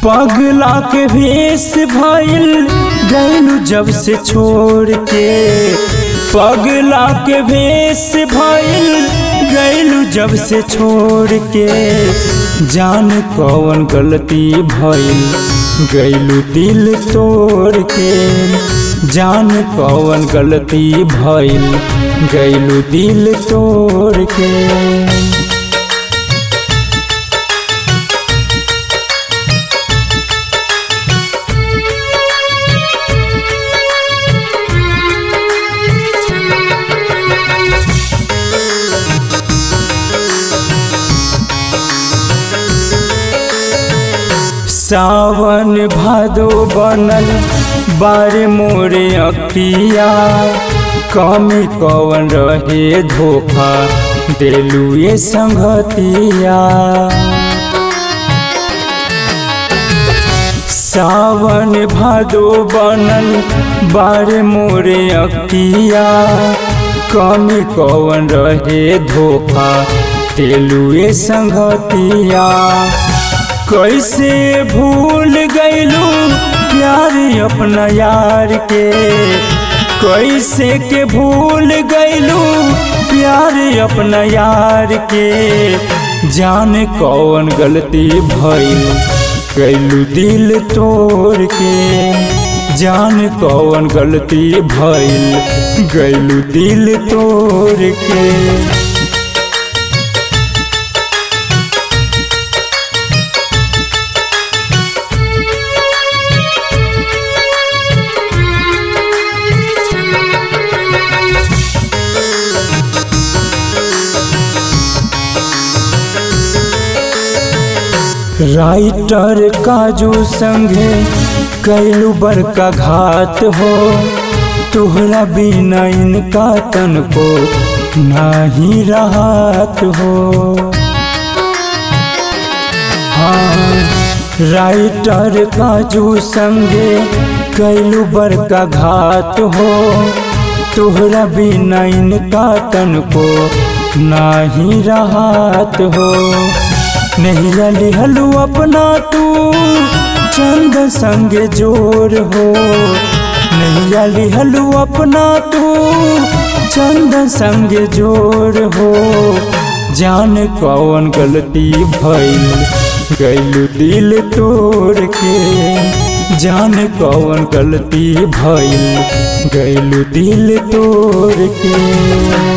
पगला के भेष भइल गैलू जब से छोड़ के पगला के भेष भइल गैलू जब से छोड़ के जान कौन गलती भइल गैलू दिल तोड़ के जान कौन गलती भइल गैलू दिल तोड़ के सावन भादो बनल बारे मोरे अखिया कमी कवन रहे धोखा देलू ये संगतिया सावन भादो बनल बारे मोरे अखिया कमी कवन रहे धोखा देलू ये संगतिया कैसे भूल गईलू प्यार अपना यार के कैसे के भूल गईलू प्यार अपना यार के जान कौन गलती भइल कैलू दिल तोड़ के जान कौन गलती भइल गैलू दिल तोड़ के राइटर काजू संगे कैलू बड़का घात हो तुहरा बिना इनका तन को नहीं राहत हो हाँ राइटर काजू संगे कैलू बड़का घात हो तुहरा बिना इनका तन को नहीं राहत हो नहीं लिहलू अपना तू चंद संग जोर हो नहीं लिहलू अपना तू चंद संग जोर हो जान कौन गलती भइल गैलू दिल तोड़ के जान कौन गलती भइल गैलू दिल तोड़ के